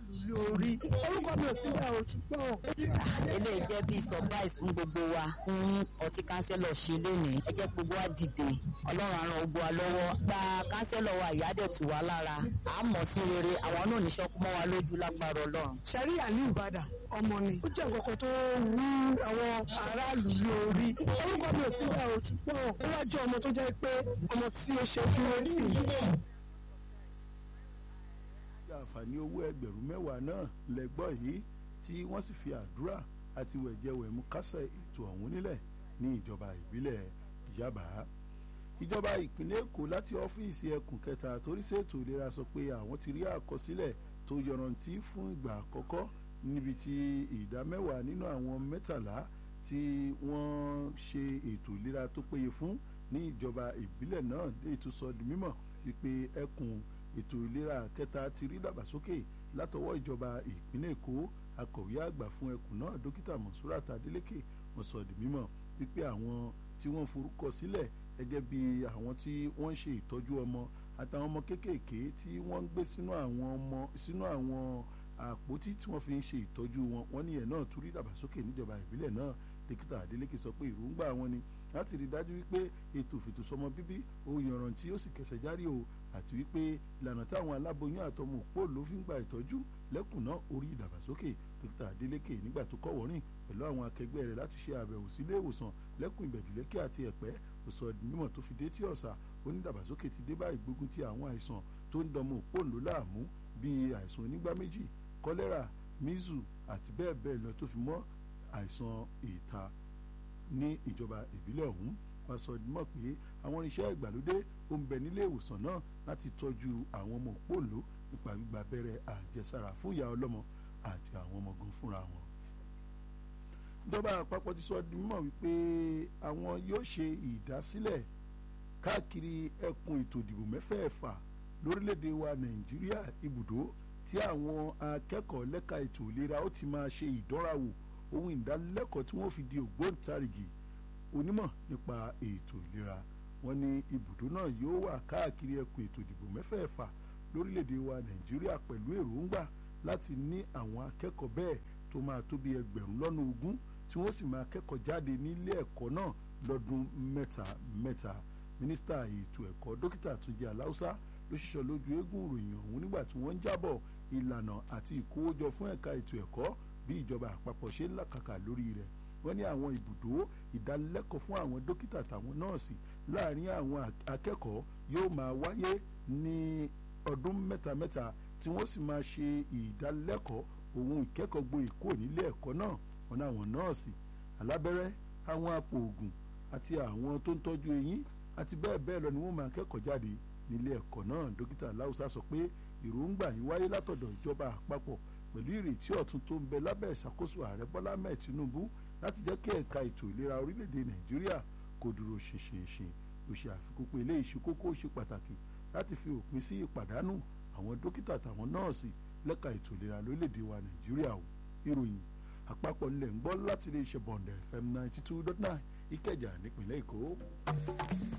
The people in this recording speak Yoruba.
lórí orúkọ mi ò síbẹ̀ o ṣùgbọ́n eléyìí jẹ́ bíi surprise fún gbogbo wa fún ọtí kánsẹ́lọ̀ ṣe lénìí ẹ jẹ́ gbogbo wa dìde ọlọ́run á ràn gbogbo wa lọ́wọ́ gba kánsẹ́lọ̀ wa ìyá dẹ̀ tù wá lára à á mọ̀ sí rere àwọn náà ní sọ́kú mọ́ wa lójú lágbára ọlọ́run. ṣẹ́rí àní ìbàdàn ọmọ ni ó jẹ́ nǹkan kan tó wú àwọn aráàlú lórí orúkọ mi ò síbẹ̀ o ṣùgbọ́n ó wá jẹ́ ọmọ tó jẹ́ pé ọmọ tí ó ṣe dúró tì í. àǹfààní owó ẹgbẹ̀rún mẹ́wàá náà lẹ́gbọ́ yìí tí wọ́n sì fi àdúrà àti wẹ̀jẹwẹ̀mú kásẹ̀ ètò ọ̀hún nílẹ̀ ní ìjọba ìbílẹ̀ Yaba ìjọba ìpínlẹ̀ Èkó láti ọ́fíìsì ẹkùn kẹta torí ṣètò ìlera sọ pé àwọn ti rí àkọsílẹ̀ tó yọrantí fún ìgbà àkọ́kọ́ níbi tí ìdá mẹ́wàá nínú àwọn mẹ́tàlá tí wọ́n ṣe ètò ìlera tó péye fún ní ìjọba ìbílẹ̀ náà lè tún sọ di mímọ̀ wípé ẹkùn ètò ìlera kẹta ti rí dàgbàsókè látọwọ́ ìjọba ìpínlẹ̀ Èkó akọ̀wé àgbà fún ẹkùn náà dókítà Monsurat Adeleke wọ́n sọ di mímọ̀ wípé àwọn tí wọ́n forúkọ sílẹ̀ gẹ́gẹ́ bí àwọn tí wọ́n ń ṣe ìtọ́jú ọmọ àtàwọn ọmọ kéékèèké tí wọ́n ń gbé sínú àwọn ọmọ sínú àwọn àpótí tí wọ́n fi ń ṣe ìtọ́jú wọn wọ́n ní ẹ̀ náà tún rí dàgbàsókè níjọba ìbílẹ̀ náà dókítà Adeleke sọ pé èròǹgbà wọn ni láti rí dájú wípé ètò ìfètòsọ́mọ bíbí ó yanrantí ó sì kẹsẹ̀ járí o àti wípé ìlànà táwọn aláboyún àtọmọ òpó ló fi ń gba ìtọ́jú lẹ́kùn náà orí ìdàgbàsókè dókítà Adeleke nígbà tó kọ́ wọ́rìn pẹ̀lú àwọn akẹgbẹ́ rẹ̀ láti ṣe àbẹ̀wò sí ilé ìwòsàn lẹ́kùn ìbẹ̀jùlẹ́kẹ́ àti ẹ̀pẹ́ kò sọ mímọ̀ tó fi dé tí ọ̀sà onídàgbàsókè ti dé bá ìgbógun ti àwọn àìsàn tó ń dọmọ òpó ló láàmú bíi àìsàn onígbá méjì kọ́lẹ́rà mísù àti bẹ́ẹ̀ bẹ́ẹ̀ lọ tó fi mọ́ àìsàn ìta ní ìjọba ìbílẹ̀ ọ̀hún wọ́n sọ mọ̀ pé àwọn irinṣẹ́ ìgbàlódé ó ń bẹ nílé ìwòsàn náà láti tọ́jú àwọn ọmọ òpóòló nípa gbígba abẹ́rẹ́ àjẹsára fún ìyá ọlọ́mọ àti àwọn ọmọ gan fúnra wọn. ìjọba àpapọ̀ ti sọ di mímọ̀ wípé àwọn yóò ṣe ìdásílẹ̀ káàkiri ẹkùn ètò ìdìbò mẹ́fẹ̀ẹ̀fà lórílẹ̀‐èdè wa nàìjíríà ibùdó tí àwọn akẹ́kọ̀ọ́ lẹ́ka ètò ìlera ó ti máa ṣe ìdánrawò ohun ìdánilẹ́kọ̀ọ́ tí wọ́n fi di ògbóǹtarìgì onímọ̀ nípa ètò ìlera wọn ní ibùdó náà yóò wà káàkiri ẹkùn ètò ìdìbò mẹ́fẹ̀ẹ̀fà lórílẹ̀‐èdè wa nàìjíríà pẹ̀lú èròǹgbà láti ní àwọn akẹ́kọ̀ọ́ bẹ́ẹ̀ tó máa tó bí ẹgbẹ̀rún lọ́nà ogún tí wọ́n sì máa kẹ́kọ̀ọ́ jáde nílé ẹ̀kọ́ náà lọ́dún mẹ́ta mẹ́ta mínísítà ètò ẹ̀kọ́ dókítà túnjí aláùsá ló ṣiṣọ́ lójú eégún ìròyìn ọ̀hún nígbà tí wọ́n ń jábọ̀ ìlànà àti ìkówójọ fún ẹ̀ka ètò ẹ̀kọ́ bí ìjọba àpapọ̀ ṣe ń làkàkà lórí rẹ̀ wọ́n ní àwọn ibùdó ìdánilẹ́kọ̀ọ́ fún àwọn dókítà tàwọn nọ́ọ̀sì láàrin àwọn akẹ́kọ̀ọ́ yóò máa wáyé ní ọdún mẹ́ta-mẹ́ta tí wọ́n sì máa ṣe ìdánilẹ́kọ̀ọ́ ohun ìkẹ́kọ̀ọ́ gboyè kúrò nílé ẹ̀kọ́ náà wọn ní àwọn nọ́ọ̀sì alábẹ́rẹ́ àwọn apò ògùn àti àwọn tó ń tọ́jú eyín àti bẹ́ẹ̀ bẹ́ẹ̀ lọ ni wọ́n máa kẹ́kọ̀ọ́ jáde nílé ẹ̀kọ́ náà dókítà láwùsá sọ pé èròǹgbà yìí wáyé látọ̀dọ̀ ìjọba àpapọ̀ pẹ̀lú ìrètí ọ̀tun tó ń bẹ lábẹ́ ìṣàkóso ààrẹ bọ́lá mẹ́ẹ̀ tinubu láti jẹ́ kí ẹ̀ka ètò ìlera orílẹ̀-èdè nàìjíríà kó dúró ṣinṣinṣin ó ṣe àfikún pé eléyìí ṣe kókó ṣe pàtàkì láti fi òpin sí ìpàdánù àwọn dókítà tàwọn nọ́ọ̀sì lẹ́ka ètò ìlera lórílẹ̀-èdè wa nàìjíríà o ìròyìn àpapọ̀ ńlẹ̀ ń gbọ́ láti ilé iṣẹ́ bọ̀ǹdẹ̀ fm ninety two dot nine ìkẹjà nípìnlẹ̀ èkó.